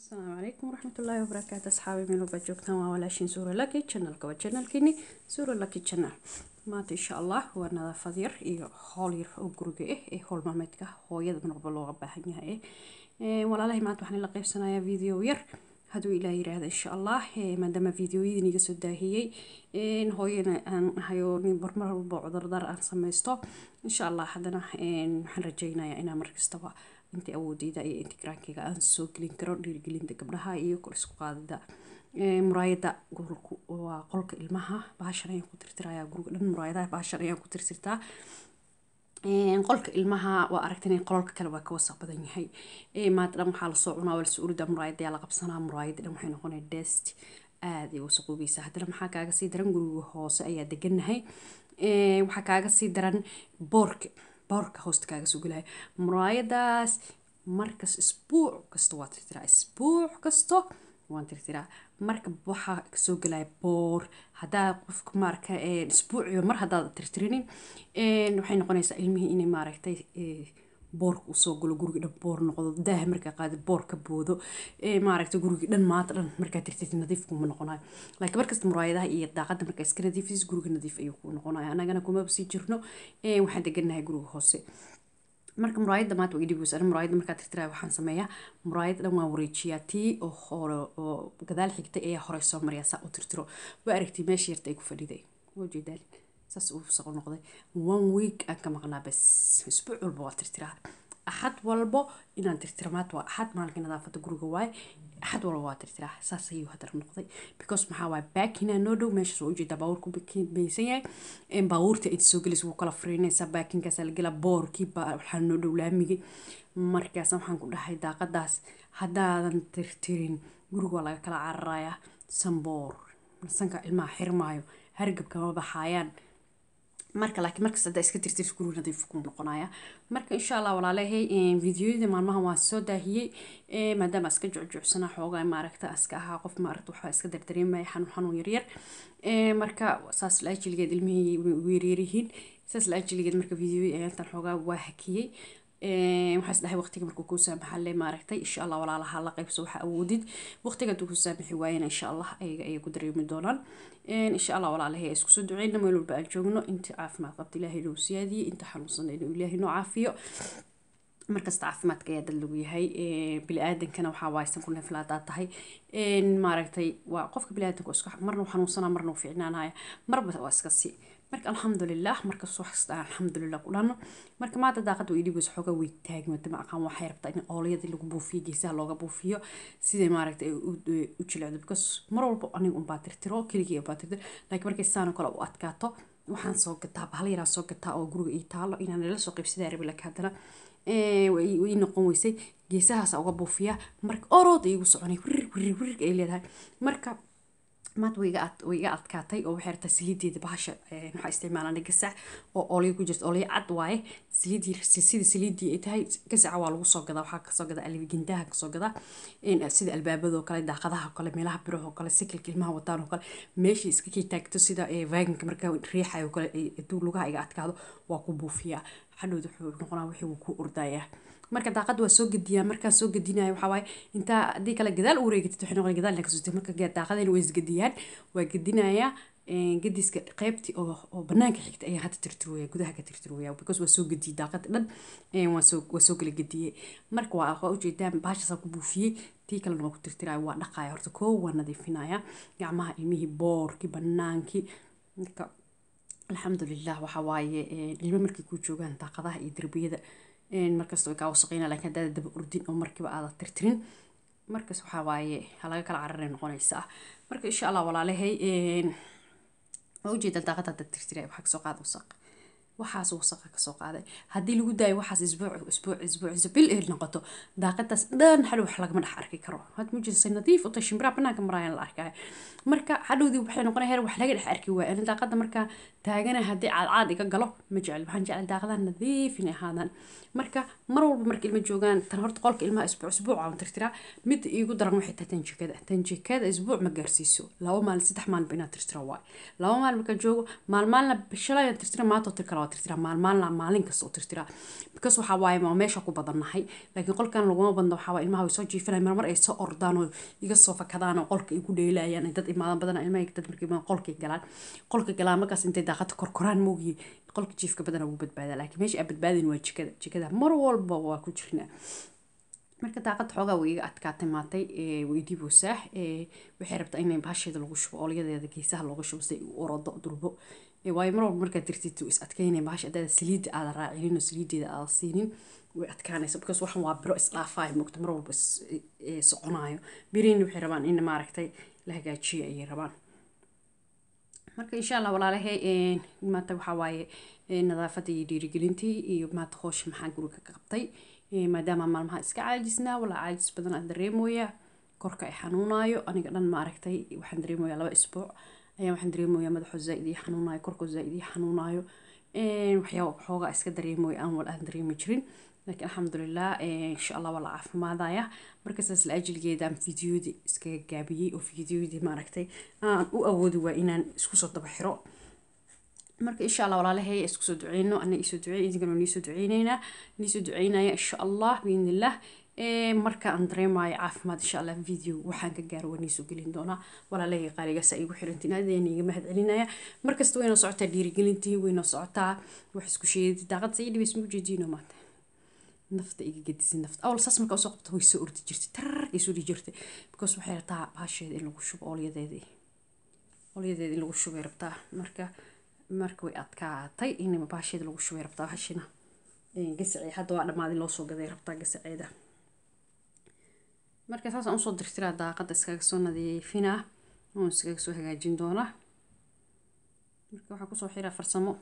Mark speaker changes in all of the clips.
Speaker 1: asalaamu calaykum waraxmatullaahi wabarakaatu asxaabi meel walbaad joogtaan waa walaashiin suura laki channelka waa channelkiini suura laki channel maanta insha allah waa nadaafad yar iyo howl yar oo guriga ah ee howl maalmeedka hooyada marwalba looga baahan yahay eh walaalahay maanta waxaan la qaybsanayaa video yar hadduu ilaah yiraahdo insha allah maadaama videoyadii niga soo daahiyey hooyana aan hayo nin barmar walba cudurdar aan samaysto insha allah haddana waxaan rajaynayaa inaan markastaba inta awoodeyda iyo intigraankeyga aan soo gelin karo dhiirigelinta gabdhaha iyo kor isku qaadida muraayada gobolku waa qolka ilmaha baashan ayaan ku tirtirayaa guriga dhan muraayadaha baashan ayaan ku tirtirtaa qolka ilmaha waa aragtan qolalka kale waa ka wasaq badan yahay maanta dhan waxaa lasoo cunaa waa lasoo urida muraayada ayaa la qabsanaa muraayada dhan waxay noqonaya dest aada ay wasaqoobeysaa haddana maxaa kaaga sii daran guriga hoose ayaa deganahay waxaa kaaga sii daran boorka boorka hoosta kaaga soo gelaya muraayadaas markas isbuuc kasta waa tirtiraa isbuuc kasto waan tirtiraa marka waxaa kasoo gelaya boor haddaa qofka maarka isbuuciba mar haddaad tirtirinin waxay noqonaysaa ilmihii inay maaragtay boorka usoo galo guriga dhan boor noqdo daaha markaa qaadi boor ka boodo maaragta guriga dhan maanta dhan markaa tirtirti nadiif kuma noqonayo laakiin markasta muraayadaha iyo daaqada markaa iska nadiifis guriga nadiif ayuu ku noqonaya anagana kumaba sii jirno waxaan deganahay guriga hoose marka muraayadda maanta waa idhibus ani muraayadda markaa tirtiraya waxaan sameeyaa muraayadda dhan waan wareejiyaa tii oo hore oo gadaal xigtay ayaa hore soo mariyaa saa u tirtiro waa aragtay meesha yarta ay ku fadhiday waa jeedaal saas uu saqo noqday one week aan ka maqnaa bas isbuuc walba waa tirtiraa axad walbo inaan tirtira maanta waa axad maalinka nadaafada guriga waaye axad walba waa tirtiraa saas ayuu hadar noqday because maxaa waaye baakinaa noo dhow meeshaas waa ujeedaa baabuurku baysan yahay baabuurta inta soo gelaysa wuu kala fariinaysaa baakinkaasaa la gelaa boorkii baa waxaa noo dhow laamigi markaas waxaan ku dhahay daaqadaas haddaadan tirtirin guriga waa laga kala cararayaa sanboor sanka ilmaha xirmaayo hargabka ma baxaayaan marka laakiin markas haddaa iska tirtirta guriga nadiif ku noqonaya marka insha allah walaalahay videoyada maalmaha waan soo daahiyey maadaama iska jucjucsanaa xoogaa maaragta iska ahaa qof maaragta waxbaa iska dardareemaya xanuun xanuun yaryar marka saas laajiligeed ilmihii ugu yaryaryihiin saas laajiligeed marka videoyada ayaantan xoogaa waa hakiyey waxaa isdhahay waqtiga markuu kuu saamaxalle maaragtay insha allah walaalaha la qaybso waxaa awoodid waqtiga hadduu ku saamaxi waayana insha allah ayaga ayay ku dareemi doonaan insha allah walaalahay ay iskusoo duceyna meel walba aan joogno inta caafimaad qabta ilaahay noo siyaadiye inta xanuunsan inuu ilaahay noo caafiyo markasta caafimaadka ayaa dad lagu yahay bili-aadankana waxaa waaysan ku neeflaadaa tahay maaragtay waa qofka bili-aadanka iska marna xanuunsanaa marna fiicnaanaya marba waa iska si marka alxamdulilah markas wax kasta aan alxamdulilah ku dhano marka maanta daaqada way dhibeysa xoogaa way taagmata ma aqaan waxay rabtaa in oolyadii lagu buufiyo geesaha looga buufiyo siday maaragta ay u jilecdo because mar walba aniga unbaa tirtiro keligii unbaa tirtiro laakiin markay saano kale u adkaato waxaan soo gataa bahal yaraa soo gataa oo guriga ii taalo inaan nala soo qaybsadaa rabi laakiin haddana way noqon weysay geesahaas uga buufiya marka orood igu soconay wirir wirir wirir ay leedahay marka maanta way iga adkaatay oo waxay rabtaa saliideeda bahasha waxaa isticmaalana gasac oo olyo ku jirta olyo cad waaye saliidii sida saliidii ay tahay gasaca waa lagu soo gadaa waxaa kasoo gadaa albigindaha kasoo gadaa sida albaabadoo kale daaqadaha oo kale meelaha birahoo kale sikilka ilmaha wataan oo kale meesha iska kii taagto sida vaganka markaa riixayo kale haduu lugaha iga adkaado waa ku buufiyaa hadhowda wuxuu noqonaa wixii wuu ku ordayaa marka daaqada waa soo gediyaa markaan soo gedinayo waxaa waaye intaa haddii kale gadaal u wareegatid waxay noqon gadaal kasoo marka daaqadayna way isgediyaan waa gedinayaa gediska qeybtii oo oo banaanka xigta ayaa hadda tirtirwaya gudaha ka tirtirwaya because waa soo gediyey daaqada dhan waa soo waa soo kala gediyey marka waa waa ujeedaan baashaasaa ku buufiyey tii kalena waa ku tirtiraya waa dhaqaya horta koo waa nadiifinaya gacmaha ilmihii boorkii banaankii marka alxamdulilah waxaa waaye ilmo markay ku joogaan daaqadaha iyo derbiyada markasta way kaa wasaqeyna laakiin haddaada daba ordin oo markiiba aada tirtirin markas waxaa waaye halaga kala cararay noqonaysaa marka insha allah walaalahay waa ujeedaan daaqada hadda tirtiray waxaa kasoo qaada wasaq waxaas wasaqa kasoo qaaday haddii lagu daayo waxaas isbuuc isbuuc isbuuc isbil ehl noqoto daaqadaas dhan hadhow wax lagama dhex arki karo had mujirsa nadiif uta shimbiraha banaanka maraayaan la arkaya marka hadhowdii waxay noqonaya heer wax laga dhex arki waaya ani daaqada markaa taagana haddii caadcaad iga galo ma jecel waxaan jecel daaqadaha nadiif inay ahaadaan marka mar walba marka ilma joogaan tan horta qolka ilmaha isbuuc isbuuc aan tirtiraa mid iigu daran waxay tahay tanjikada tanjikada isbuuc ma gaarsiiso laba maalin saddex maalinba inaad tirtira waay laba maalin markaa joogo maalmaalna bishalayaan tirtira maantoo tir kale waa tirtiraa maalmaalna maalin kasta u tirtiraa because waxaa waaye waa meesha ku badannahay laakiin qolkan laguma badno waxaa waaye ilmaha way soo jiifanayaan marmar ay soo ordaan oo iga soo fakadaan oo qolka igu dheelayaan ay dad imaadan badan ilmaha dad markii imaan qolkay galaan qolka galaan markaas intay daaqada korkoraan moogiye qolka jiifka badana wuu badbaadaa laakiin meesha aan badbaadin waa jikada jikada mar walba waa ku jirnaa marka daaqada xoogaa way iga adkaatay maatay way diboosaa waxay rabtaa inay bahasheeda lagu shubo oolyadeeda geesaha looga shubo si ay u orodo durbo waayo mar walba markaad dirtid is adkaynay bahasha haddaada saliidda aada raacinin oo saliideeda aada siinin way adkaanaysa because waxan waa biro isdhaafaayo mogta mar walba soconaayo biriina waxay rabaan in maaragtay la hagaajiyo ayay rabaan marka insha allah walaalahay maanta waxaa waaye nadaafadda iyo dhiirigelintii iyo maanta hoosha maxaa guriga ka qabtay maadaama maalmaha iska caajisnaa walaa caajis badan aan dareemooyaa korka ay xanuunaayo aniga dhan maaragtay waxaan dareemoyaa laba isbuuc ayaa waxaan dareemoyaa madaxo zaaid ii xanuunaayo korkoo zaaid ii xanuunaayo waxyaaba xoogaa iska dareemoya aan wal aan dareemi jirin laakiin alxamdulilah insha allah waa la caafimaadaya marka saas la ajligeedaan fideoyadii iskaga gaabiyey oo fideoyadii maaragtay aan u awoodi waa inaan isku soo daba xiro marka insha allah walaalahay isku soo duceyno ana isoo ducey idinkana niisoo duceyneynaa niisoo duceynaya insha allah biidnillah marka aan dareemayo caafimaad insha allah video waxaan ka gaaro waa niisoo gelin doonaa walaalahay qaaligaasa igu xirantiin aadeen iga mahad celinaya markasta waynoo socotaa dhiirigelintii waynoo socotaa wax isku sheedi daaqad sa ii dhibays ma ujeediino maanta nafta iga gadisay nafta awal saas markaa usoo qabta way soo ordi jirtay tarar ay soo dhihi jirtay because waxay rabtaa baasheeda in lagu shubo oolyadeedii oolyadeeda in lagu shubay rabtaa marka marka way adkaatay in baasheeda lagu shubay rabtaa hashina gasacee hadda waa dhammaadin loo soo gaday rabtaa gasaceeda marka saasaan usoo dirtiraa daaqada iskaga soo nadiifinaa oon iskaga soo hagaajin doonaa marka waxaa kusoo xiraa farsamo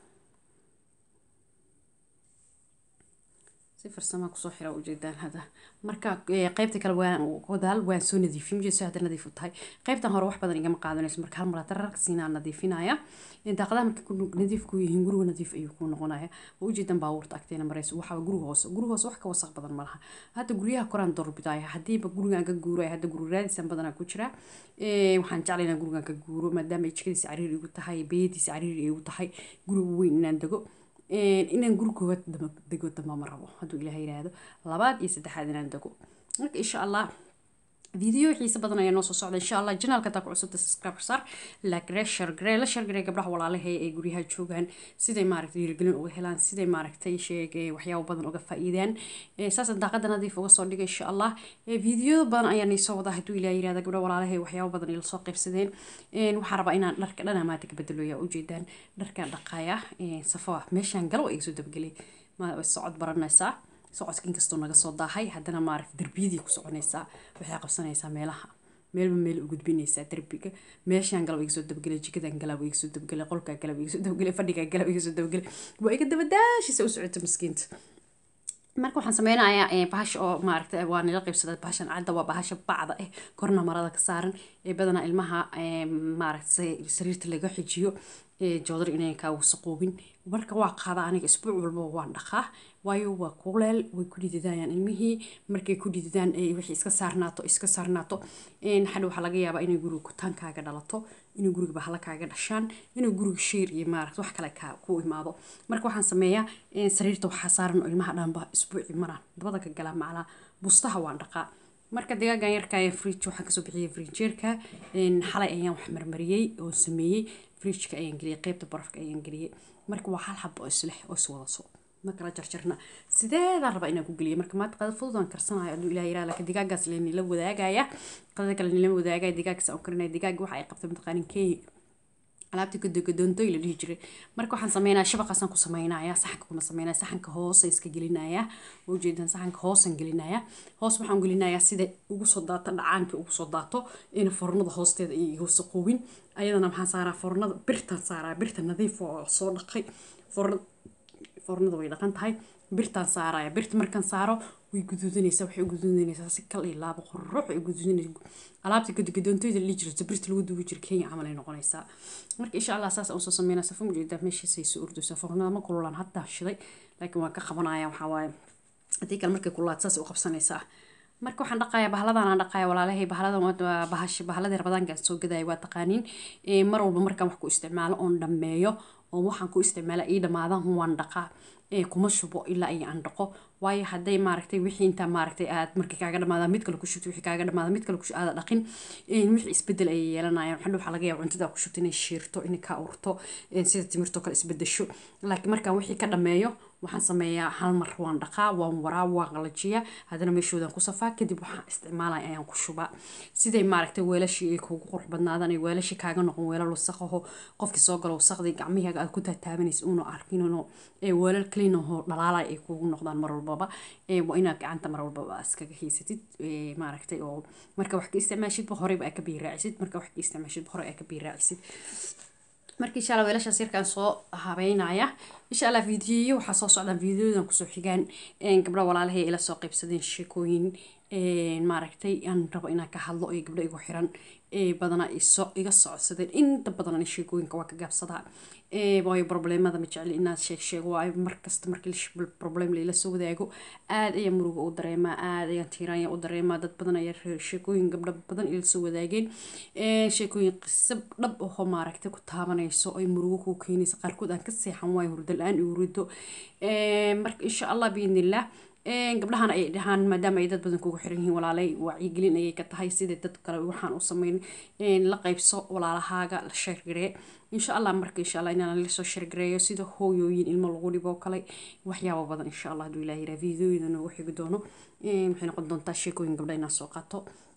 Speaker 1: si farsama kusoo xira ujeedaan hada marka qeybta kale waan godaal waan soo nadiifin ujeedso hadda nadiif u tahay qeybtan hore wax badan igama qaadanayso marka hal mar dararka siinaa nadiifinaya daaqadaha markay ku nadiif ku yihiin guriga nadiif ayuu ku noqonaya waa ujeedan baabuurta agteena marayso waxaa guriga hoose guriga hoose wax ka wasaq badan malaha hadda guryaha koraan doorbidaya hadiiba gurigaan ka guuraya hadda guri raadisan badanaa ku jira waxaan jeclay inaan gurigaan ka guuro maadaama ay jikadiisa cariiri igu tahay beediisa cariiri igu tahay guriga weyn inaan dego inaan guri koowaad dego damba ma rabo hadduu ilaah yiraahdo labaad iyo saddexaad inaan dego marka insha allah فيديو xiisa badan ayaa noo soo socda insha allah janaalka taa ku cusubta subscribe saar like gare share gare la share gare gabdhaha walaalahay ee guryaha joogaan siday maaragtay dhiirigelin uga helaan siday maaragtay sheegay waxyaabo badan uga faa'iidaan saas daaqada nadiif uga soo dhigay insha allah fiideo badan ayaa nii soo wada hadduu ilaa yirahda gabdhaha walaalahay waxyaabo badan ila soo qaybsadeen waxaa rabaa inaan dharka dhan amaata ka bedeloya ujeedaan dharkaan dhaqaaya safo meeshaan galo iga soo dabgelay socod baranaysaa socodka inkastoo naga soo daahay haddana maaragta derbiyadii ku soconaysaa waxay qabsanaysaa meelaha meelba meel u gudbinaysaa derbiga meeshaan galab iga soo dabgelay jikadan galab iga soo dabgelay qolkaa galab iga soo dabgelay fadhigaa galab iga soo dabgelay waa iga dabadaashisa u socota miskiinta marka waxaan sameynayaa bahasha oo maaragta waa nila qaybsada bahashan cadda waa bahasha bacda eh korna marada ka saaran ee badanaa ilmaha maaragta sariirta laga xijiyo joodar inay kaa wasaqoobin marka waa qaada aniga isbuuc walba waan dhaqaa waayo waa kuleel way ku dhididayaan ilmihii markay ku dhididaan wixii iska saarnaato iska saarnaato xadhi waxaa laga yaabaa inay guriga kutaankaaga dhalato inay guriga bahla kaaga dhashaan inay guriga shiir iyo maaragta wax kale kaa ku imaado marka waxaan sameeyaa sariirta waxaa saaran ilmaha dhanba isbuuci maraan dabada ka galaa macnaa bustaha waan dhaqaa marka digaagan yarka ayaa fridge waxaan kasoo bixiyay frinjeerka xalay ayaan wax marmariyey oo sameeyey fridgeka ayaan geliyay qeybta barafka ayaan geliyay marka waa hal xabo oo isleh oo iswadaso ma kala jarjarna sideedaan rabaa inaan ku geliyo marka maanta qada fudud aan karsanayo aduu ilaah yiraa laakiin digaagaas le nila wadaagaya qadada kale nila wadaagaya digaagkaas aan karinaya digaaga waxa ay qabtay mataqaanin kenya alaabta gadogadoontoy la dhihi jiray marka waxaan sameynaya shabaqaasaan ku sameynaya saxanka kuma sameynaya saxanka hoose iska gelinaya waa ujeedaan saxanka hoosaan gelinaya hoos waxaan gelinayaa sida ugu soo daato dhacaanka ugu soo daato in fornada hoosteeda ay iga wasaqoobin ayadana maxaan saaraa fornada birtaan saaraa birta nadiif oo soo dhaqay fornada fornada way dhaqan tahay birtaan saaraya birta markaan saaro way guduudanaysaa waxay u guduudanaysaa si kal iyo laabo qorrox ay guduudanaysaa alaabta gadogadoontoyda la jirta birta lagu duubi jira kenya camal ay noqonaysaa marka insha allah saas aan soo sameynaa safa mujeedaa meeshaasay soo ordaysaa fornada ma kululaan haddaa shiday laakiin waan ka qabanaya waxaa waaye haddii kale markay kululaad saas u qabsanaysaa marka waxaan dhaqayaa bahladan aan dhaqaya walaalahay bahladan waa bahash bahladii rabadaanka soo gadaya waa taqaaniin mar walba markaan wax ku isticmaalo oon dhammeeyo oo waxaan ku isticmaala ii dhamaadaan waan dhaqaa kuma shubo ilaa iyo aan dhaqo waayo hadday maaragtay wixii intaa maaragtay aad markii kaaga dhamaada mid kale ku shubto wixii kaaga dhamaada mid kale ku aada dhaqin wixii isbedel ayay yeelanayaan waxaa waxaa laga yaaba cuntada ku shubto inay shiirto inay ka urto sida timirtoo kale isbedesho laakiin markaan wixii ka dhameeyo waxaan sameeyaa hal mar waan dhaqaa waan waraa waan qalajiyaa haddana meeshoodan ku safaa kadib waxaan isticmaalaya ayaan ku shubaa siday maaragtay weelashii ay kuugu qurux badnaadaan ay weelashii kaaga noqon weelal wasaqaho qofkii soo galo wasaqdii gacmihaaga aad ku taataabanaysa uuna arkinino ee weelal clean ahoo dhalaalay ay kuugu noqdaan mar walbaba waa inaad gacanta mar walbaba iskaga haysatid maaragtay oo marka wax ka isticmaashidba horeyba aa ka biiraacisid marka wax ka isticmaashidba hore aa ka biiraacisid marka insha allah weelashaas yarkaan soo habeynaya insha allah fiidiyoyo waxaa soo socdaan fiidiyodan kusoo xigaan gabdha walaalahay ila soo qaybsadeen sheekooyin maaragtay aan rabo inaan ka hadlo ee gabdho igu xiran badana iga socodsadeen inta badan sheekooyinka waa ka gaabsadaa waayo problemada ma jecli inaad sheeg sheego waayo markasta markii problem layla soo wadaago aad ayaa muruga u dareemaa aad ayaan tiiraanya u dareemaa dad badan ayaa sheekooyin gabdho badan ila soo wadaageen sheekooyin qiso dhab ahoo maaragtay ku taabanayso ay murugo kuu keenaysa qaarkood aan ka seexan waayo hurdo la-aan igu rido marka insha allah biidnillah gabdhahan ay dhahaan maadaama ay dad badan kugu xiran yihiin walaalay wacyigelin ayay ka tahay sidai dad kale waxaan u sameyn la qaybso walaalahaaga la sheergaree insha allah marka insha allah inaan lasoo sheergareeyo sida hooyooyin ilmo lagu dhibo kale waxyaabo badan insha allah hadduu ilaah yiraa videoyada noogu xigi doono waxay noqon doontaa sheekooyin gabdha inaan soo qaato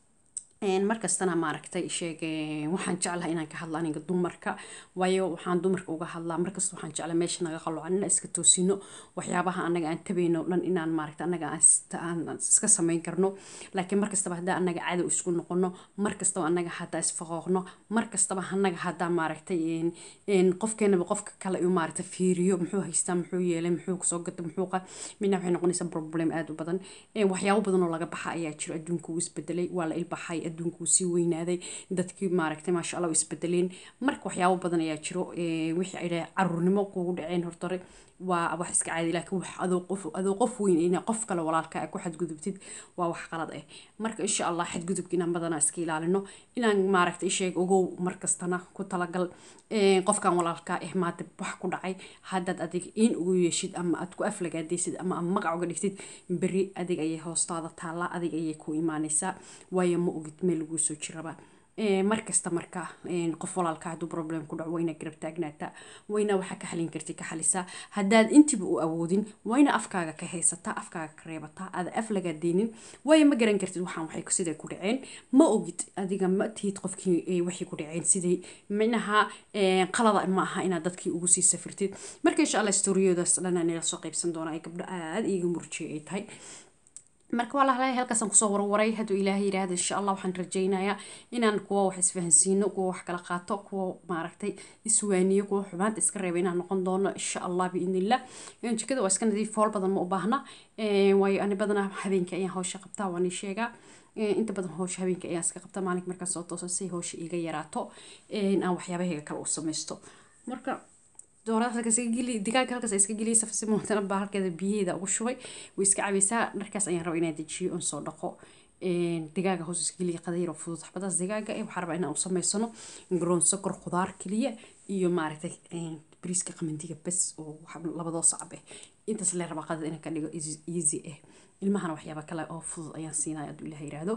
Speaker 1: markastana maaragtay sheeg waxaan jeclahay inaan ka hadla aniga dumarka waayo waxaan dumarka uga hadlaa markasta waxaan jeclay meesha naga qaloocan inaan iska toosino waxyaabaha anaga aan tabayno dhan inaan maaragta anaga aan iska samayn karno laakiin markastaba haddaa anaga cadow isku noqono markastaba anaga haddaa isfaqooqno markastaba anaga haddaa maaragtay qofkeenaba qofka kale uu maaragta fiiriyo muxuu haystaa muxuu yeelay muxuu kusoo gata muxuu qa midna waxay noqonaysaa problem aad u badan waxyaabo badan oo laga baxa ayaa jiro adduunka uu isbedelay waa la ilbaxay adduunka uu sii weynaaday dadkii maaragtay maasha allah u isbedeleen marka waxyaabo badan ayaa jiro wixii ay dhahay caruurnimo kugu dhaceen hortore waa wax iska caadi laakiin wax adoo qof adoo qof weyn ina qof kale walaalka a ku xadgudubtid waa wax qalad ah marka insha allah xadgudubka inaan badanaa iska ilaalino inaan maaragtay sheeg ogow markastana ku talagal qofkan walaalka ah maanta wax ku dhacay haddaad adig in ugu yeeshid ama aad ku aflagaadaysid ama ama magac uga dhigtid beri adig ayay hoostaada taallaa adig ayay ku imaanaysaa waayo ma ogid meel laguu soo jiraba markasta marka qof walaalka hadduu problem ku dhaco wayna garab taagnaataa wayna waxa ka xalin karti ka xalisaa haddaad intiba u awoodin wayna afkaaga ka haysataa afkaaga ka reebataa aada af lagaa deynin waayo ma garan kartid waxaan waxay siday ku dhaceen ma ogid adiga ma tihid qofkii waxay ku dhaceen siday minaha qalada ma aha inaad dadkii ugu sii safirtid marka insha allah storiyadaas dhan aan ila soo qaybsan doona ay gabdho aada iiga murjiyay ay tahay marka waa lahalaya halkaasaan kusoo warwaray hadduu ilaahay yidhaahdo insha allah waxaan rajaynayaa inaan kuwa wax isfahansiino kuwa wax kala qaato kuwa maaragtay iswaaniyo kuwa xumaanta iska reeba inaan noqon doono insha allah biidnillah jikada waa iska nadiif fool badan ma u baahna waayo ani badanaa habeenkii ayaan hawsha qabtaa waan ii sheegaa inta badan hawsha habeenkii ayaan iska qabtaa maalink markaan soo tooso si hawsha iiga yaraato aan waxyaabahayga kale u samaysto marka doorada halkaas iska geli digaaga halkaas iska geliyay safasi mootana baa halkeeda biyaheeda ugu shubay way iska cabaysaa dharkaas ayaan rabaa inaan dejiyo oon soo dhaqo digaaga hoos iska geliya qadayar oo fudud xabadaas digaaga eh waxaa rabaa inaan u samaysano garoon sokor khudaar keliya iyo maaragtay bariiska qamandiga bes oo labadoo sacab eh intaas lee rabaa qadada inaan ka dhigo easy ah ilmahana waxyaaba kale oo fudud ayaan siinaya hadduu ilaah yiraahdo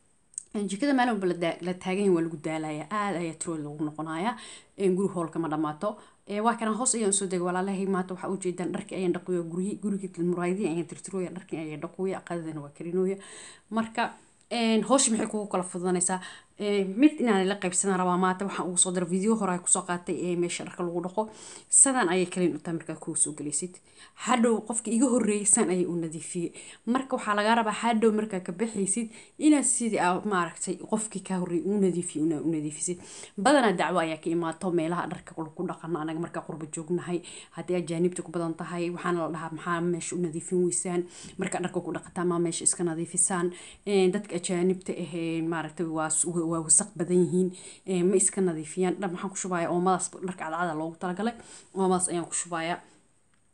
Speaker 1: jikada maalin walba la taagan waa lagu daalaya aada ayaa tirood lagu noqonaya guri hoolka ma dhamaato waa kana hoos ayaan soo degay walaalahay maanta waxaa ujeedaan dharkii ayaan dhaquya guryi gurigii muraayadii ayaan tirtirooya dharkii ayaan dhaquya qadadana waa karinooya marka hooshi maxay kugu kala fududanaysaa mid inaan la qaybsadan rabaa maanta waxaan ugu soo dara video hore kusoo qaatay ee meesha dharka lagu dhaqo sadan ayay kaliin utaa markaa kugu soo gelaysid hadhow qofka iga horreeyay san ayay u nadiifiyey marka waxaa lagaa rabaa hadhow markaa ka baxaysid inaad sidii aa maaragtay qofkii kaa horreeyay uu nadiifiyey una u nadiifisid badanaa dacwo ayaa ka imaato meelaha dharka ku dhaqano anaga markaa qurba joognahay haddii ajaanibta ku badan tahay waxaana la dhahaa maxaa meesha u nadiifin weysaan markaa dharka ku dhaqataa maa meesha iska nadiifisaan dadka ajaanibta ahee maaragtay waa waa wasaq badan yihiin ma iska nadiifiyaan dhar maxaan ku shubayaa oomadaas dharka cadcada loogu talagalay oomadaas ayaan ku shubayaa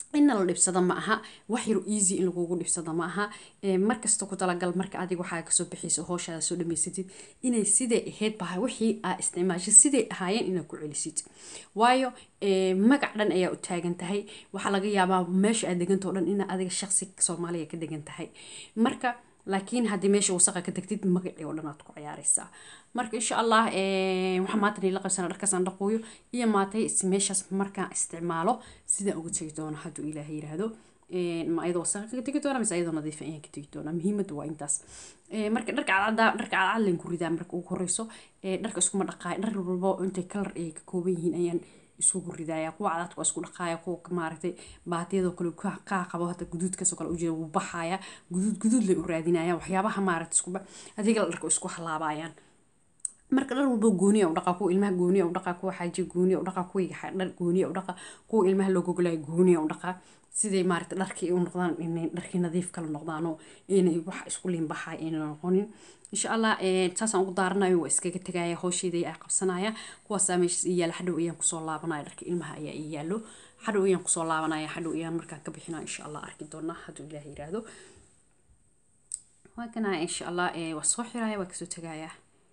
Speaker 1: inna la dhibsado ma aha wax yar easy in lagugu dhibsado ma aha markasta ku talagal marka adiga waxaa kasoo bixayso hooshaada soo dhamaysatid inay siday ahayd baha wixii aa isticmaashay siday ahaayeen inaad ku celisid waayo magac dhan ayaa u taagan tahay waxaa laga yaabaa meesha aad degantao dhan ina adiga shaqsi soomaaliya ka degan tahay marka laakiin haddii meesha wasaqa ka degtid magacii oo dhan aad ku ciyaaraysaa marka insha allah waxaa maanta nila qabsana dharkaasaan dhaqooyo iyo maatay meeshaas markaan isticmaalo sidaan uga tegi doono hadduu ilaahay yiraahdo ma ayadoo wasaqa kaga tegi doona mise ayadoo nadiifa ayaan ka tegi doonaa muhiimadda waa intaas marka dharka cadcada dharka cadcad layn ku ridaa marka ugu horeyso dharka iskuma dhaqaay dhar walbo intay kalar ay ka kooban yihiin ayaan isugu ridaaya kuwa cadaadka waa isku dhaqaaya kuwa maaragtay baatiyadoo kale kaa qabo hata guduudkaasoo kale ujeeda wuu baxaaya guduud guduud lay u raadinaya waxyaabaha maaragta iskuba adiga la dharka isku halaabayaan marka dhar walbo gooniya u dhaqa kuwa ilmaha gooniya u dhaqa kuwa xaaji gooniya u dhaqa kuwa dhar gooniya u dhaqa kuwa ilmaha loo gogolayo gooniya u dhaqa siday maaragta dharkii u noqdaan inay dharkii nadiif kala noqdaanoo inay wax isku liinbaxay ayna noqonin insha allah saasaan ugu daaranayo waa iskaga tegaya howsheeda ayaa qabsanaya kuwaasaa meeshaas ii yaala xadhow ayaan kusoo laabanaya dharka ilmaha ayaa ii yaalo xadhow ayaan kusoo laabanaya xadhow ayaan markaan ka bixinaa insha allah arki doonaa hadduu ilaah yiraahdo waa kana insha allah waa soo xiraya waa kasoo tegaya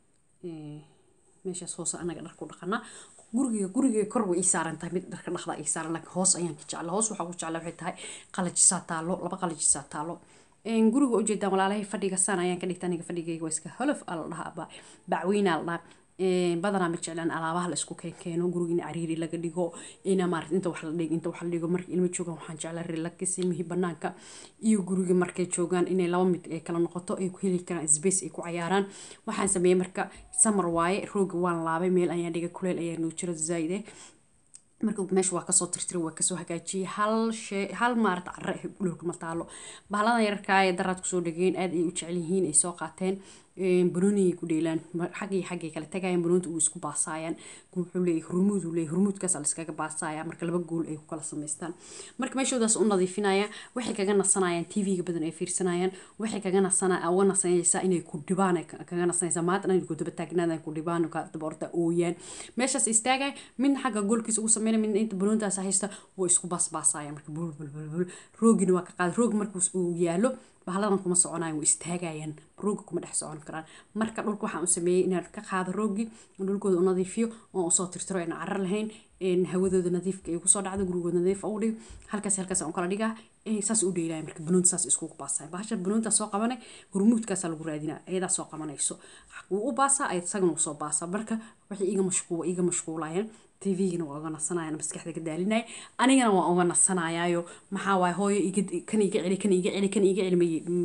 Speaker 1: meeshaas hoose anaga dharku dhaqana guriga guriga kor way ii saaran tahay mid dharka dhaqda ii saaran laakiin hoos ayaan ka jecla hoos waxaa ku jecla waxay tahay qalajisaa taalo laba qalajisaa taalo guriga ujeedaan walaalahay fadhiga saan ayaan ka dhigta aniga fadhigayga waa iska holof aa la dhahaa bacweynaa la dhahaa badanaa ma jeclaan alaabaha la isku keenkeeno guriga in cariiri laga dhigo ina maarata inta wax la dhigo inta wax la dhigo marka ilmo joogaan waxaan jeclaa relax ilmihii banaanka iyo guriga markay joogaan inay laba mid ay kala noqoto ay ku heli karaan space ay ku cayaaraan waxaan sameeyey marka summer waaye rooga waan laabay meel ayaan dhigay kuleel ayaa noo jiro zaid eh marka meesha waa kasoo tirtiray waa kasoo hagaajiyey hal shay hal maarata carre ah dhulka ma taalo bahaladan yararkaa ee daraad kusoo dhegeen aad ay u jecel yihiin ay soo qaateen banooniyay ku dheelaan xaggii xaggay kala tagayaan banoonta uu isku baasaayaan wuxuu leeyahay hurmuud uu leeyahay hurmuudkaas la iskaga baasaaya marka laba gool ay ku kala samaystaan marka meeshoodaas u nadiifinaya waxay kaga nasanayaan tv-ga badan ay fiirsanayaan waxay kaga nasana uga nasanaysaa inay ku dhibaan kaga nasanaysaa maanta inay ku daba taagnaadaan ku dhibaan ka daba orda ooyaan meeshaas istaagaya midna xagga goolkiisa ugu sameynaya midna inta banoontaas haysta way isku baasbaasayaan marka bul bul bul bul roogina waa ka qaada roog markuu uu yaalo bahaladan kuma soconayan way istaagayaan rooga kuma dhex socon karaan marka dhulka waxaan u sameeyey inaan ka qaado roogii dhulkooda u nadiifiyo oon usoo tirtiro aan carar lahayn hawadooda nadiifka ay kusoo dhacdo gurigooda nadiif u dhigo halkaas halkaas aan kala dhigaa saas u dheelaya marka banoonta saas iskugu baasaya bahasha banoonta soo qabanay hurmuudkaasaa lagu raadinaa iyadaa soo qabanayso wuu u baasaa isagana wuu soo baasaa marka waxay iga mashquul iga mashquulayeen tvgana waa uga nasanayaan maskaxda ka daalinaya anigana waa uga nasanayaayo maxaa waaye hooyo kan iga celi kan iga celi kan iga celi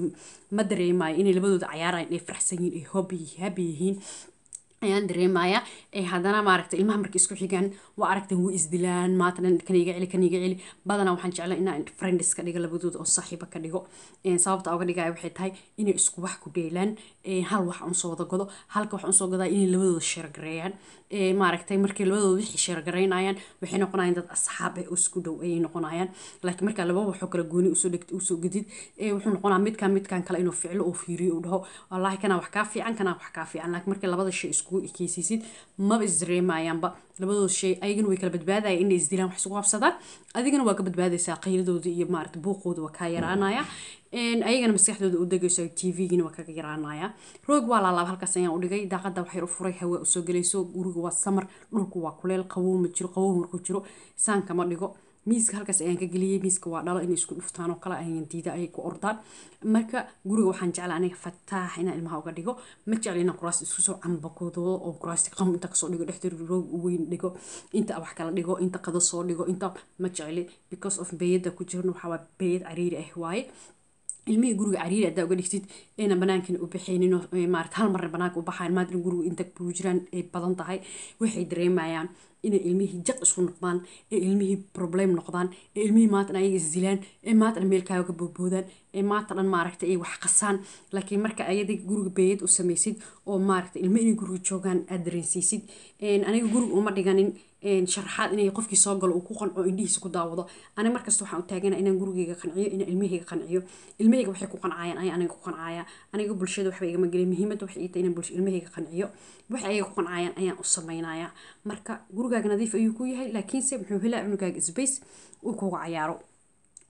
Speaker 1: ma dareemayo inay labadooda cayaarayaan inay faraxsan yihiin ay hobi habi yihiin ayaan dareemaya haddana maaragta ilmaha markay isku xigaan waa aragtan way isdilaan maatan kan iga celi kan iga celi badanaa waxaan jeclaa inaan friends ka dhigo labadooda oo saaxiiba ka dhigo sababta uga dhigaya waxay tahay inay isku wax ku dheelaan hal wax unsoo wada godo halka wax unsoo godaa inay labadooda sheergareeyaan maaragtay markay labadooda wixii sheergaraynayaan waxay noqonayaan dad asxaab ah oo isku dhow ayay noqonayaan laakiin markaa laba waxoo kale gooni usoo dhegtay usoo gedid wuxuu noqonaa midkan midkan kale inuu ficlo oo fiiriyo uu dhaho wallaahi kanaa wax kaa fiican kanaa wax kaa fiican laakiin markay labada shay isku ekeysiisid maba isdareemayaanba labadooda shay ayagana way kala badbaadaya inay isdilaan wax isugu qabsadaan adigana waa ka badbaadaysaa qayladooda iyo maarata buuqooda waa kaa yaraanaya ayagana maskaxdooda u degayso tvgina waa kaga yaraanaya roog waa laalaab halkaas ayaan u dhigay daaqada waxyar u furay hawa usoo gelayso guriga waa samar dhulku waa kuleel qabow ma jiro qabow markuu jiro saanka ma dhigo miiska halkaas ayaan ka geliyey miiska waa dhalo inay isku dhuftaan oo kale ayaan diida ayay ku ordaan marka guriga waxaan jeclaa aniga fataax inaan ilmaha uga dhigo ma jecli inaan kuraas isku soo cambakoodo oo kuraasti qam inta kasoo dhigo dhexda roog weyn dhigo inta wax kala dhigo inta qado soo dhigo inta ma jecli because of beeyada ku jirna waxaa waa beeyad cariiri ah waaye ilmihii guriga cariiri haddaa uga dhigtid ayna banaankana u baxaynin maarata hal marna banaanka u baxayan maanta in guriga inta ku jiraan ay badan tahay waxay dareemayaan inay ilmihii jaq isu noqdaan ee ilmihii problem noqdaan ee ilmihii maanta ayaga isdilaan ee maanta meelkaaga ka boodboodaan ee maanta dhan maaragta ay wax qasaan laakiin marka ayada guriga beeyad u samaysid oo maaragta ilmo inay guriga joogaan aad dareensiisid aniga guriga uma dhiganin sharaxaad inay qofkii soo galo uu ku qanco indhihiisa ku daawado aniga markasta waxaan u taagana inaan gurigeyga qanciyo inaan ilmahayga qanciyo ilmahayga waxay ku qancayaan ayaa aniga ku qancaya aniga bulshada waxba igama gelin muhiimadda waxay tahay inaan bulsha ilmahayga qanciyo waxay ayaga ku qancayaan ayaan u samaynaya marka gurigaaga nadiif ayuu ku yahay laakiinse muxuu helaa cunugaaga space uu kuga cayaaro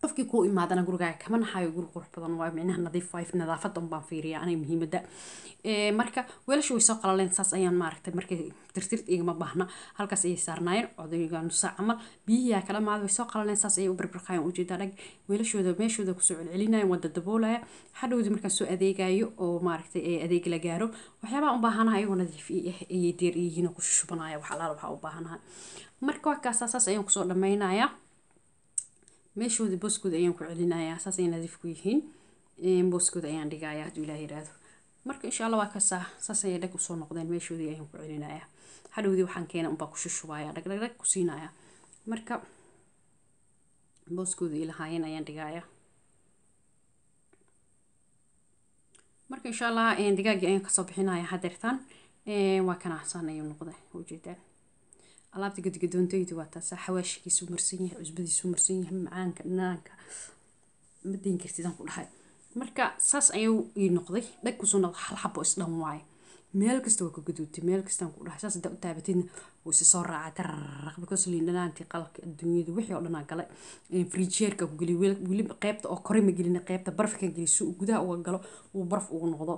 Speaker 1: qofkii kuu imaadana gurigaaga kama naxayo guri qurux badan waayo micnaha nadiif waayo nadaafada unbaan fiiriya aniga muhiimada marka weelasha way soo qalaleen saas ayaan maaragtay markay tirtirt igama baahna halkaas ayay saarnaayeen odayga nusa camal biyihiyaa kala maada way soo qalaleen saas ayay u birbirqayan ujeedaa dhag weelashooda meeshooda kusoo celcelinayan waa dadaboolaya hadhowdii markaan soo adeegayo oo maaragtay adeeg la gaaro waxyaabaha u baahanaha ayagoo nadiif ayay deer yihiin oo ku shushubanaya wax alaal waxaa u baahanaha marka wakaasaa saas ayaan kusoo dhammaynayaa meeshooda booskooda ayaan ku celinayaa saas ay nadiif ku yihiin booskooda ayaan dhigayaa hadduu ilaah yiraahdo marka insha allah waa kasaa saas ayay dhag usoo noqdeen meeshoodii ayaan ku celinayaa hadhowdii waxaan keena unbaa ku shushubaya dhag dhag dhag ku siinaya marka booskooda ilahaayeen ayaan dhigayaa marka insha allah digaaggii ayaan kasoo bixinaya hadeertaan waa kana saan ayuu noqday ujeedaan alaabta gadgadoontaydu waa taasa xawaashigiisu marsan yahay cusbadiisu marsan yahay macaanka dhanaanka ma dayn kartidaan ku dhahay marka saas ayuu ii noqday dhag kusoo noqday hal xabo isdhan waaye meel kasta waa ka gaduutay meel kastaan ku dhahay saas hadaa u taabatidna wuu isi soo raacay tararaq because liin dhanaantii qalabka adduunyada wixii oo dhanaa galay frijeerka ku geliy weliba qeybta oo kore ma gelina qeybta barafkan geliy si uu gudaha uga galo uu baraf ugu noqdo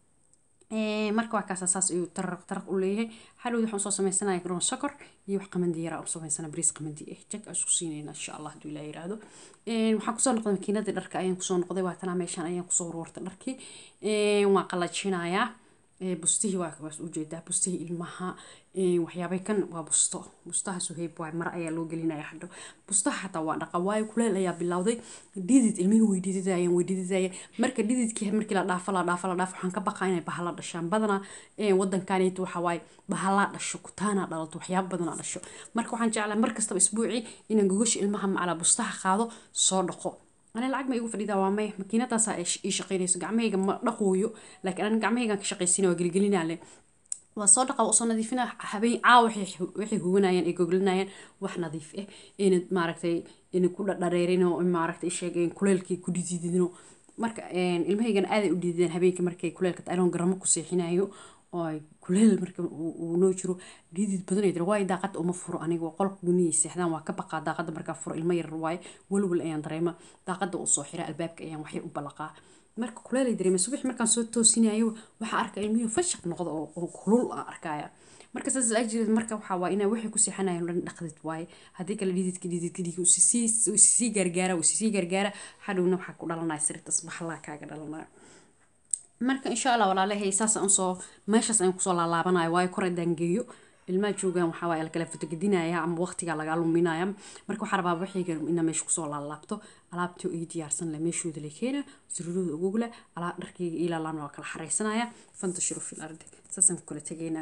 Speaker 1: marka waa kaasa saas ayuu taraq taraq u leeyahay hadhowd waxaan soo sameysanaya garoon sokor iyo wax qamandi yara u sameysana bariis qamandi eh jag aan isku siinayna insha allah hadduu ilaa yiraahdo waxaan kusoo noqday makiinadii dharka ayaan kusoo noqday waatanaa meeshaan ayaan kusoo ururtay dharkii waan qalajinayaa bustihii waa waas ujeedaa bustihii ilmaha waxyaabay kan waa busto bustaha suheyb waay mara ayaa loo gelinaya hadho bustaha xataa waa dhaqa waayo kuleel ayaa bilowday dhidid ilmihii way dhididayeen way dhididayeen marka dhididkii markii la dhaafo la dhaafo la dhaafo waxaan ka baqaa inay bahala dhashaan badanaa wadankaanayta waxa waaye bahalaa dhasho kutaanaa dhalato waxyaaba badanaa dhasho marka waxaan jeclaa mar kastaba isbuucii inaan gogosha ilmaha macala bustaha qaado soo dhaqo أنا العقمة يقول فريدة وامي ماكينة تاسا إيش إيش قينيس قعمة هيك ما دقويو لكن أنا قعمة هيك كشقيسين وقلي قلينا عليه وصادقة وصلنا نظيفنا حبي عا وحي وحي هونا ين إيجوجلنا ين وح نظيف إيه إن ما عرفتي إن كل داريرينو ما عرفت إيش جين كل كي كل جديدينو marka ilmahaygan aaday u dhiideen habeenkii markay kuleelka ayloon garamo ku seexinayo oo kuleel marka uu noo jiro dhiidid badan ay waayo daaqada uma furo aniga qolka guniyay seexdaan waa ka baqaa daaqada markaa furo ilmo yar waaye walwal ayaan dareema daaqada uu soo xira albaabka ayaan waxyar u balaqaa marka kuleel ay dareema subax markaan soo toosinayo waxaa arkaa ilmihii fashaq noqda oo kulul aan arkaya marka saas ajirad marka waxaa waa inaa waxay ku seexanayaan dhan dhaqdid waaye haddii kale dhididka dhididka dhididka usisii gargaara usisii gargaara hadhowna waxaa ku dhalanaya sirtas baxlaa kaaga dhalanaya marka insha allah walaalahay saas aan soo meeshaas ayaan kusoo laalaabanayo waayo kor haddaan geeyo ilmaha joogaan waxaa waaye lakala fotogedinaya ama waqtigaa lagaa luminaya marka waxaa rabaa waxayga inaa meesha kusoo laalaabto alaabtii ii diyaarsan leh meeshooda la keena sururooda ugugla alaab dharkayga ilaalaan waa kala xareysanaya fantashiru fil ardi saasaan ku kala tegaynaa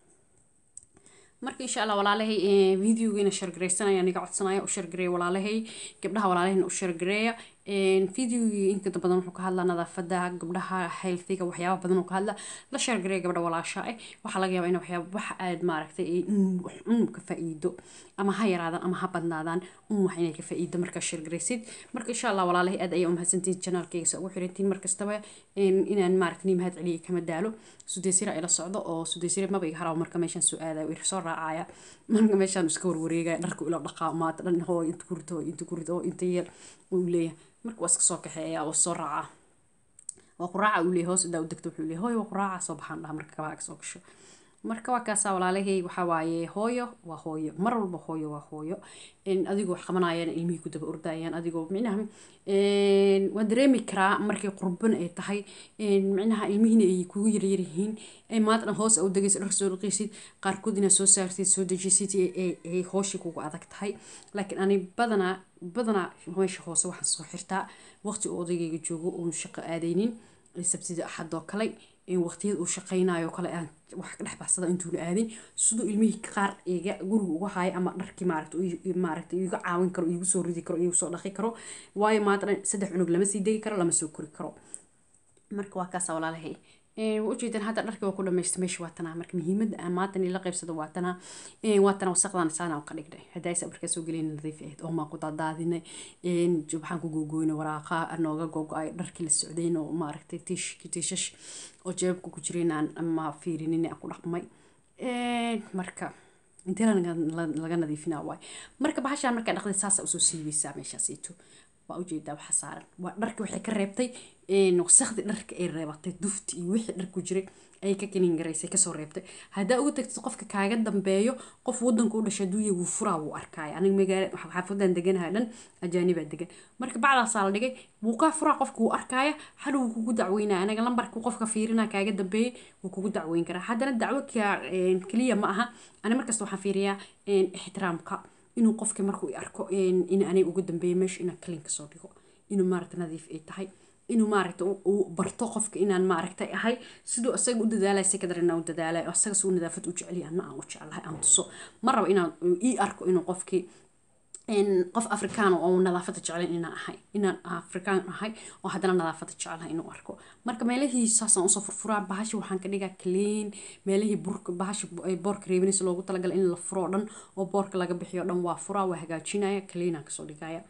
Speaker 1: marka insha allah walaalahay videogiina shargareysanaya aniga codsanaya u shargareeya walaalahay gabdhaha walaalahayna u shargareeya videogii inta badan wuxuu ka hadlaa nadaafada gabdhaha healthiga waxyaaba badan uu ka hadla la shargareeya gabdha walaasha ah waxaa laga yaabaa in waxyaaba wax aad maaragtay un ka faa'iido ama ha yaraadaan ama ha badnaadaan un wax inay ka faa'iido markaa shargareysid marka insha allah walaalahay aad ayaa umahadsantihin janaalkayga sa ugu xirantiin markastaba inaan maaragtay mahad celiya kama daalo sudaysira ila socdo oo sudaysira maba iga haraw marka meeshaan soo aadaya ir soo raacaya marka meeshaan iska warwareegaya dharku ila dhaqaa maata dhan hoo inta kurida oo inta kurida oo inta yar uu leeyahay marka waa iska soo kaxeeya oo soo raaca waa quraaca uu leeyahay hoos idaa u degto wuxuu leeyahay hooyo waa quraaca soo baxaan dhaha marka kabaha soo gasho marka waa kaasaa walaalahey waxaa waaye hooyo waa hooyo mar walba hooyo waa hooyo adigoo wax qabanayaan ilmihii ku daba ordayaan adigoo micnaha waan dareemi karaa markay qurban ay tahay micnaha ilmihiina ay kugu yaryar yihiin maadna hoos u degaysa dhar soo dhaqaysid qaarkood inaad soo saartid soo dejisid ay hooshii kugu adag tahay laakiin ani badanaa badanaa meesha hoose waxaan soo xirtaa waqti uu odaygayga joogo uun shaqo aadaynin sabtida axadoo kale waqtiyada uu shaqaynayo kale aan wax ka dhex baxsada intuuna aadin siduu ilmihii qaar iga guriga uga haayo ama dharkii maaragta maaragta iga caawin karo igu soo ridi karo igu soo dhaqi karo waayo maanta saddex cunug lama sii degi karo lama soo kori karo marka waa kaasa walaalahay ujeedan hadda dharkii waa ku dhamaysta meesha waa tanaa marka muhiimadda aan maanta la qaybsado waa tanaa waa tanaa wasaqdan saana ka dhignay haddaa isa markaa soo gelin nadiif ahayd oo maan ku daadaadinay waxaan ku googooynay waraaqa nooga gogo-ay dharkii la socdayn oo maaragtay tiish tiishash oo jeebabka ku jireen aan ama fiirinin aan ku dhaqmay marka intee laga nadiifinaa waay marka bahashaan markaa dhaqday saasa usoo siibaysaa meeshaasiito waa ujeedaa waxa saaran waa dharka waxay ka reebtay wasakhdii dharka ay reebatay dufti iyo wixii dhar ku jiray ayay ka kelin garaysay kasoo reebtay haddaa uga tagtid qofka kaaga dambeeyo qof wadanka u dhashay hadduu yahay wuu furaa wuu arkaaya aniga magaala xaafadan deganaha dhan ajaanibaa degan marka bacdaasaa la dhigay wuu kaa furaa qofka wuu arkaaya hadha wuu kugu dacweynaya anaga lambarka qofka fiirina kaaga dambeeyey wuu kugu dacweyn karaa haddana dacwo keliya ma aha ani markasta waxaan fiiriyaa ixtiraamka inuu qofka markuu i arko in anay ugu dambeeyo meesha inaan kalin kasoo dhigo inuu maaragta nadiif ay tahay inuu maaragta uu barto qofka inaan maaragtay ahay siduu asaga u dadaalay si kadar inaan u dadaalay asaga suu nadaafad u jeceliya anna aan u jecelahay aan tuso ma rabo inaan ii arko inuu qofkii qof afrikaan oo nadaafada jeclen inaan ahay inaan afrikaan ahay oo haddana nadaafada jecelahay inuu arko marka meelihii saasaan usoo furfuraa bahashi waxaan ka dhigaa clean meelihii burka bahashi boorka reebinaysa loogu talagalay in la furo oo dhan oo boorka laga bixiyo dhan waa furaa waa hagaajinaya cleanaan kasoo dhigaya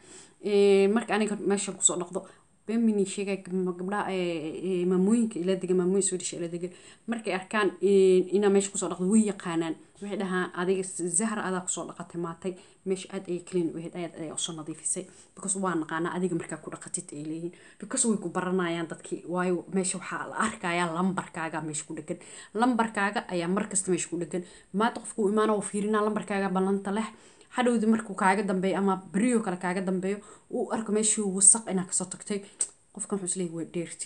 Speaker 1: marka aniga meeshan kusoo dhaqdo bemini sheegay gabdhaha maamooyinka ila degan maamooyin swedish ila degan markay arkaan inaa meesha kusoo dhaqdo way yaqaanaan waxay dhahaan adiga zahra adaa kusoo dhaqatay maatay meesha aad ayay clean u ahayd ayaad ayaa usoo nadiifisay because waa naqaanaa adiga markaa ku dhaqatid ay leeyihin because way ku baranayaan dadkii waayo meesha waxaa la arkayaa lambarkaaga meesha ku dhegan lambarkaaga ayaa markasta meesha ku dhegan maanta qofku imaana oo fiirinaa lambarkaaga ballanta leh hadhowdi markuu kaaga dambeeyo ama beriyo kale kaaga dambeeyo uu arko meeshii wasaq inaa kasoo tagtay qofkan wuxuu isleeyahy waa dheerti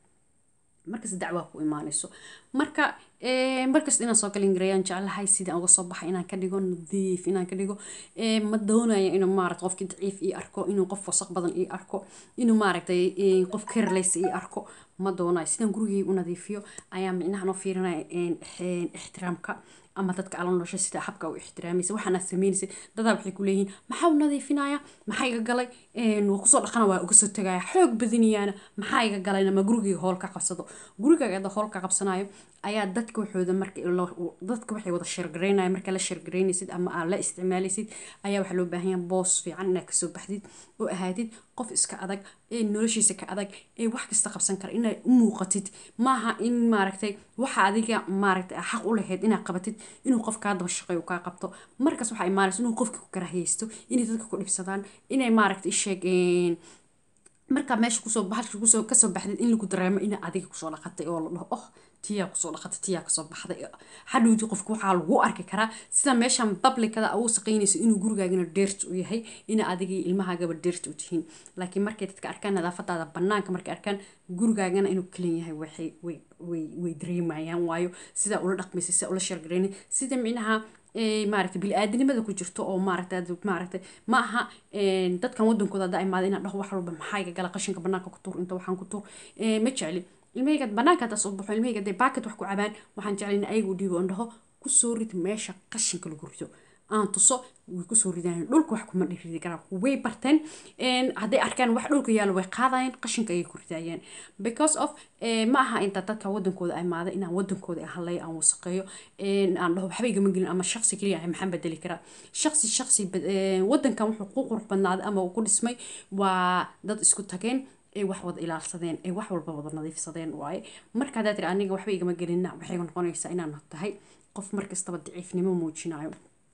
Speaker 1: markasta dacwaa ku imaanayso marka markasta inaan soo galin garayaan jeclahay sidaan uga soo baxay inaan ka dhigo nadiif inaan ka dhigo ma doonaya inuu maarata qofkii daciif ii arko inuu qof wasaq badan ii arko inuu maaragtay qof kerleysa ii arko ma doonayo sidaan gurigay u nadiifiyo ayaa micnaha noo fiirinaya ixtiraamka ama dadka ala nolosha sida habka u ixtiraamaysa waxaana sameynaysa dadaa waxay ku leeyihiin maxaa u nadiifinaya maxaa iga galay waa kusoo dhaqana waa uga soo tagaya xoog badinayaana maxaa iga galayna ma gurigayga hool ka qabsado gurigaaga ada hool ka qabsanayo ayaa dadka waxooda marka dadka waxay wada sheergaraynaya marka la sheergaraynaysid ama aad la isticmaalaysid ayaa waxaa loo baahan yahay boos fiican inaad kasoo baxdid oo ahaadid qof iska adag ee noloshiisa ka adag ee wax kasta qabsan kara inaad u muuqatid maaha in maaragtay waxa adiga maaragtay xaq u lahayd inaad qabatid inuu qof kaa daba shaqeeyo kaa qabto markaas waxaa imaanaysa inuu qofki ku karahaysto inay dadka ku dhibsadaan inay maaragtay sheegeen markaa meesha kusoo baxalka kusoo kasoo baxdid in lagu dareemo ina adiga kusoo dhaqatay oo la dhaho oh tiyaa kusoo dhaqatay tiyaa kasoo baxday hadhowdi qofka waxaa lagu arki karaa sida meeshan bablikada uu saqaynayso inuu gurigaagana dheert u yahay ina adigii ilmahaagaba dheert u tihiin laakiin markay dadka arkaan nadaafadaada banaanka markay arkaan gurigaagana inuu kalan yahay waxay way way way dareemayaan waayo sidaa ula dhaqmaysa sidaa ula sheergarayna sida micnaha maaragtay bili-aadanimada ku jirto oo maaragtay maaragtay ma aha dadkan wadankooda haddaa imaada inaan dhaho wax walba maxaa iga gala qashinka banaanka ku tuur inta waxaan ku tuur ma jecli ilmahayga banaanka haddaa soo baxo ilmahayga hadday baaket wax ku cabaan waxaan jeclay in ayagu dhiibo on dhaho kusoo rid meesha qashinka lagu rido aan tuso way kusoo ridaan dhulka wax kuma ridi karaan way barteen hadday arkaan wax dhulka yaalo way qaadayeen qashinka ayay ku ridayeen because of ma aha inta dadka wadankooda imaada inaan wadankooda hadlay aan wasaqeeyo aan dhaho waxba igama gelin ama shaqsi keliya ah maxaan bedeli karaa shaqsi shaqsi wadankan wuxuu ku qurux badnaaday ama uu ku dhismay waa dad isku tageen ay wax wada ilaalsadeen ay wax walba wada nadiifsadeen waaye marka haddaa tiri aniga waxba igama gelina waxay noqonaysaa inaan tahay qof markastaba daciifnimo muujinayo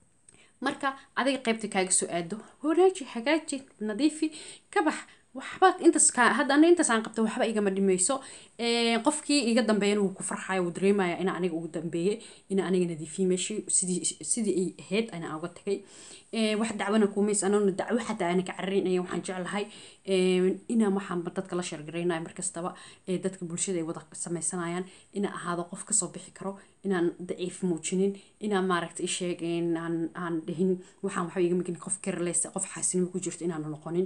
Speaker 1: marka adiga qaybta kaaga soo aado wanaaji hagaaji nadiifi ka bax waxba intaas hadda aniga intaas aan qabta waxba igama dhimayso qofkii iga dambeeyana wuu ku farxaya wuu dareemaya ina aniga ugu dambeeyey ina aniga nadiifiyey meeshii sidii sidii ay ahayd ana uga tagay wax dacwana kumays anona dacwo xataa ana ka cararinaya waxaan jeclahay inaan waxaan dadka la sheergaraynayo markastaba dadka bulshada ay wada sameysanayaan inaan ahaado qof kasoo bixi karo inaan daciif muujinin inaan maaragta isheeg aan aan dhihin waxaan waxba igama gelin qof careless qof xaasinimo ku jirto inaan noqonin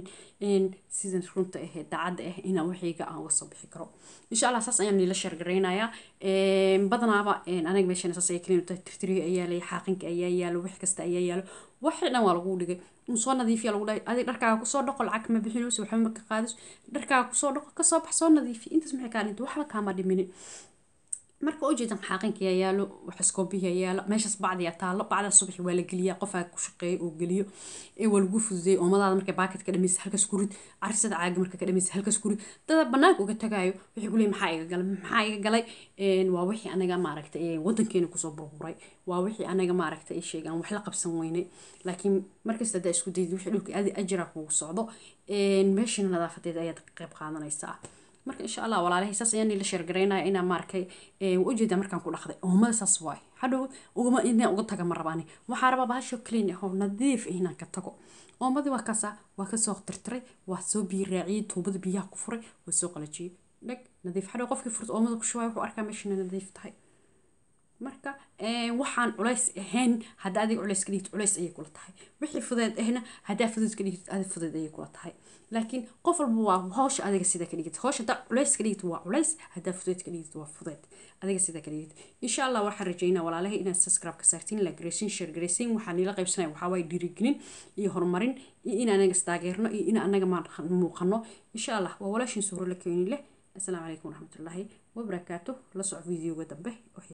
Speaker 1: sidan runta ahee daacadda ah inaan waxayga aan uga soo bixi karo insha allah saas ayaan niila sheergaraynayaa badanaaba aniga meeshan saas ay kaliin tahay tirtiriga ayaa yaalay xaaqinka ayaa yaalo wax kasta ayaa yaalo waxii dhan waa lagu dhigay in soo nadiifiya lagu dhahay adig dharkaaga kusoo dhaqo lacag ma bixinayso waxba ma ka qaadayso dharkaaga kusoo dhaqo kasoo bax soo nadiifi intaas maxay kaa dhinta waxba kaama dhiminin marka ujeedan xaaqinkiyaa yaalo waxaskoobiyaa yaalo meeshaas bacdiyaa taalo bacdaa subaxi waa la geliyaa qofaa ku shaqeeya oo geliyo ee waa lagu fududeeyay oomadaada markay baakad ka dhamaysa halkaas kurid carisada caaga marka ka dhamaysa halkaas kurid dada banaanka uga tagaayo waxay kuleeyihin maxaa iga galay maxaa iga galay waa wixii anaga maaragtay wadankeena kusoo burburay waa wixii anaga maaragtay ay sheegaan wax la qabsan weynay laakiin markasta haddaa isku dayid wixii dhulka adi ajira kugu socdo meeshana nadaafadeeda ayaad qayb qaadanaysaa marka insha allah walaalahay saas ayaan ila sheergaraynaya inaan maarkay ujeeda markaan ku dhaqday oomada saas waay hadhow ugama inaan uga taga ma rabaani waxaa rabaa bahasho clean ah oo nadiif ah inaan ka tago oomadii waa kaasa waa kasoo tirtiray waa soo biyo raaciyey tuubada biyaha ku furay waa soo qalajiyey dheg nadiif hadhow qofkii furta oomada ku shubaya wuxuu arkaa meeshana nadiif tahay marka waxaan culays ahayn hadda adiga culays ka dhigid culays ayay kula tahay wixii fudeed ahna haddaa fudeed ka dhigid adi fudeed ayay kula tahay laakiin qof walba waa hawsha adiga sida ka dhigid hawsha haddaa culays ka dhigid waa culays haddaa fudeed ka dhigid waa fudeed adiga sida ka dhigid insha allah waxaan rajaynaa walaalahay inaad subscribe ka saartiin la garaysiin share garaysiin waxaan niila qaybsanaya waxaa waaye dhiirigelin iyo horumarin iyo in anaga istaageerno iyo in anaga muuqano insha allah waa walaashin suuro la keeni leh السلام عليكم ورحمة الله وبركاته لصع فيديو قدام به